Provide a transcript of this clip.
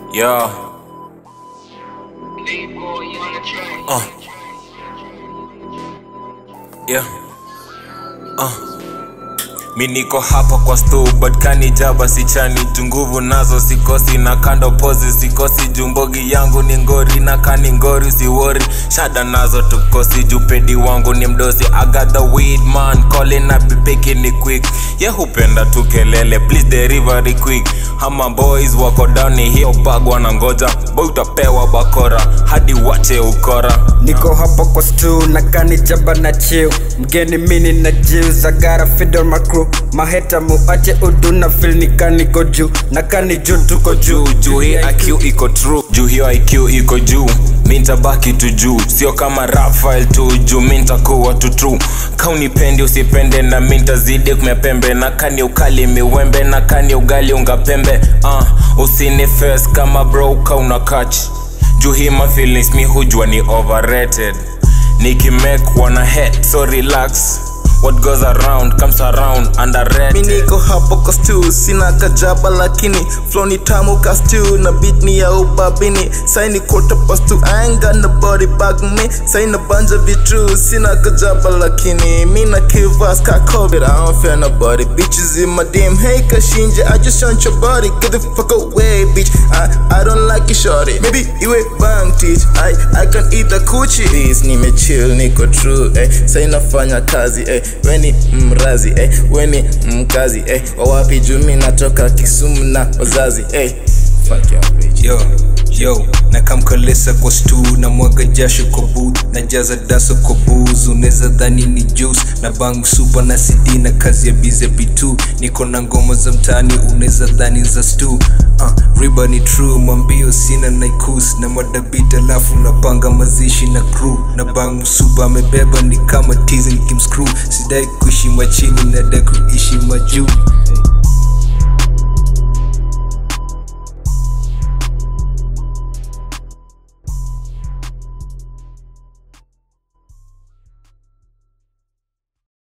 Yeah. Uh. Yeah. Uh. Mi niko hapa kwa stu but kanijaba sichani junguvu nazo sikosi na kando pozi sikosi jumbogi yangu ni ngori na kani ngori siwori shada nazo tukosi jupedi wangu ni mdosi I got the weed man calling up piki ni quick ye hupenda tu kelele please delivery quick hama boys wako dani hiyo bag wanangoja boy utapewa bakora hadi wache ukora niko hapa kwa stu na kanijaba na chill mgeni mini na jills I gotta feed on my crew maheta muache udu na feel ni kaniko juu na kani juu tuko juu juu juu hii IQ iko true juu hiyo IQ iko juu mi ntabaki tu juu sio kama Rafael tu juu mi ntakuwa tu true kaunipendi usipende na mi ntazidi kumepembe na kani ukali miwembe na kani ugali ungapembe uh, usini face kama bro kauna catch juu hii ma feelings mi hujua ni overrated nikimake wana head so relax what goes around comes around mi underrated niko hapo kwa stu sina kajaba lakini flow ni tamu ka stu na beat ni ya ubabini saini quarter past two I ain't got nobody back me saina banja vitu sina kajaba lakini mi na kivas ka covid I don't fear nobody bitches in my DM hey kashinje I just want your body get the fuck away bitch I, I don't like you shorty maybe iwe bang teach I, I can eat the coochie this nimechill niko true eh saina fanya kazi eh weni mrazi eh weni mkazi eh wawapi jumi natoka kisumu na wazazi eh fuck your bitch yo yo nakamkalesa kwa stu na mwaga jasho kwa boot na jaza daso kwa booze unaweza dhani ni juice na bang super na cd na kazi ya bize b2 niko na ngoma za mtaani unaweza dhani za stu uh, riba ni true mwambio sina naikus na madabit alafu napanga mazishi na crew na bang super amebeba ni kama tizi nikimscrew sidai kuishi machini nadai kuishi majuu